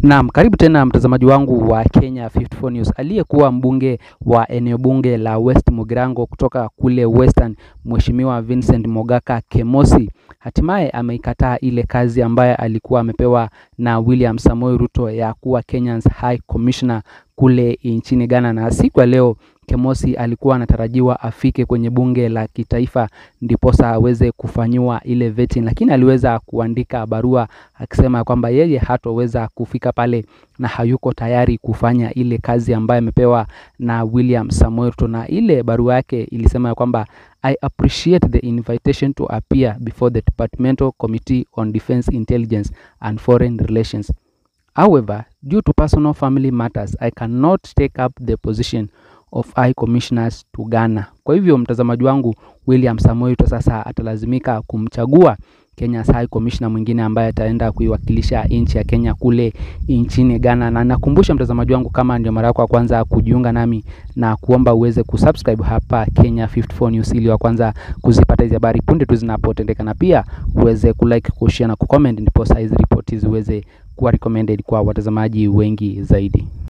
Naam, karibu tena mtazamaji wangu wa Kenya 54 News. Aliyekuwa mbunge wa eneo bunge la West Mugirango kutoka kule Western, Mheshimiwa Vincent Mogaka Kemosi hatimaye ameikataa ile kazi ambayo alikuwa amepewa na William Samoei Ruto ya kuwa Kenya's High Commissioner kule nchini Ghana, na siku ya leo Kemosi alikuwa anatarajiwa afike kwenye bunge la kitaifa ndiposa aweze kufanyiwa ile vetting, lakini aliweza kuandika barua akisema kwamba yeye hatoweza kufika pale na hayuko tayari kufanya ile kazi ambayo amepewa na William Samoei Ruto, na ile barua yake ilisema kwamba I appreciate the invitation to appear before the Departmental Committee on Defence Intelligence and Foreign Relations. However, due to personal family matters, I cannot take up the position of High Commissioners to Ghana. Kwa hivyo mtazamaji wangu, William Samoei Ruto sasa atalazimika kumchagua Kenya's High Commissioner mwingine ambaye ataenda kuiwakilisha nchi ya Kenya kule nchini Ghana. Na nakumbusha mtazamaji wangu, kama ndio mara yako ya kwanza kujiunga nami, na kuomba uweze kusubscribe hapa Kenya 54 News ili wa kwanza kuzipata hizi habari punde tu zinapotendeka, na pia uweze kulike, kushare na kucomment, ndipo hizi ripoti ziweze kuwa recommended kwa watazamaji wengi zaidi.